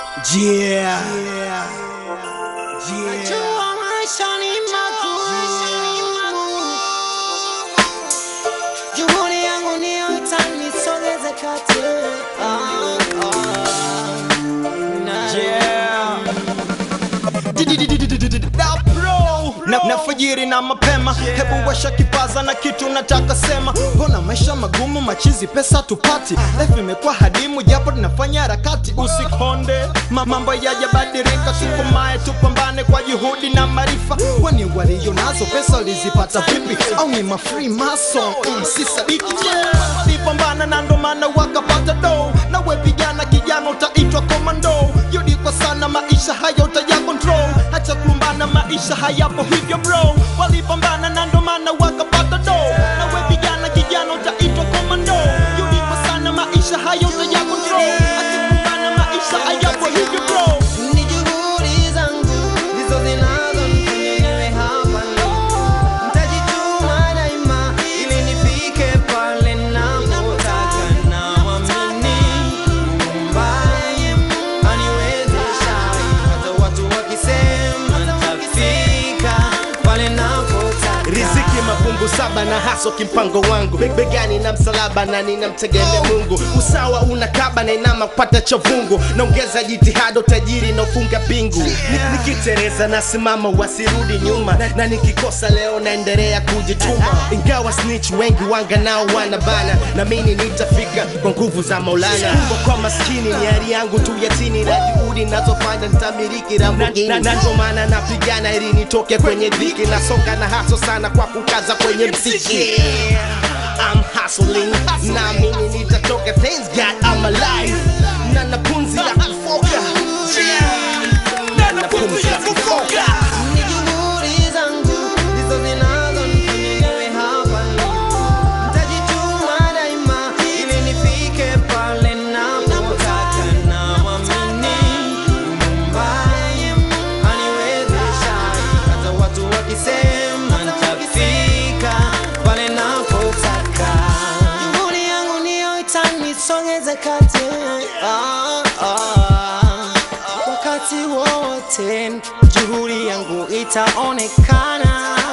Yeah. Yeah. Najua maisha ni magumu, juhudi yangu niyo itanisogeza kati. Ah, ah. Na- Yeah. Da bro. Na, na fajiri na mapema hebu washa kipaza na kitu nataka sema mbona maisha magumu machizi pesa tupati life imekuwa hadimu japo tunafanya harakati usikonde Ma, mambo yajabadilika tukomae tupambane kwa juhudi na maarifa kwani walio nazo pesa walizipata vipi au ni mafree mason mm, si sadiki yeah. walipambana na ndo maana wakapata do nawe vijana kijana utaitwa komando yudi kwa sana maisha haya utaya control hacha kulumbana maisha hayapo hivyo bro walipambana na ndo maana wakapata do nawe vijana kijana utaitwa komando yudi kwa sana maisha haya utaya control hacha kulumbana maisha hayapo hivyo bro Ni juhudi zangu ndizo zinazonifanya niwe hapa leo. Nitajituma daima ili nifike pale napotaka, naamini Muumba aniwezesha. Hata watu wakisema nitafika pale napotaka. riziki mafungu saba na haso kimpango wangu Be- begani na msalaba na ninamtegemea mungu usawa unakaba na inama kupata chavungu naongeza jitihada utajiri na ufunga pingu Ni- nikitereza nasimama wasirudi nyuma na, na nikikosa leo naendelea kujituma ingawa snitch wengi wanga nao wanabana na mini nitafika kwa nguvu za maulana Kumbe kwa maskini ni hali yangu tu yatini na juhudi nazofanya nitamiliki Lamborghini na, na, na ndo maana napigana ili nitoke kwenye dhiki nasonga na haso sana kwa kukaza kwenye mziki I'm hustling na mimi nitatoka thanks God I'm alive na na pumzi ya kufoka Yeah. na na pumzi ya kufoka Ni juhudi zangu ndizo zinazonifanya niwe hapa leo. Nitajituma daima ili nifike pale napotaka, naamini Muumba aniwezesha. Hata watu wakisema nitafika pale napotaka. Juhudi yangu ndiyo itanisogeza kati. Ah, ah. Wakati wote juhudi yangu itaonekana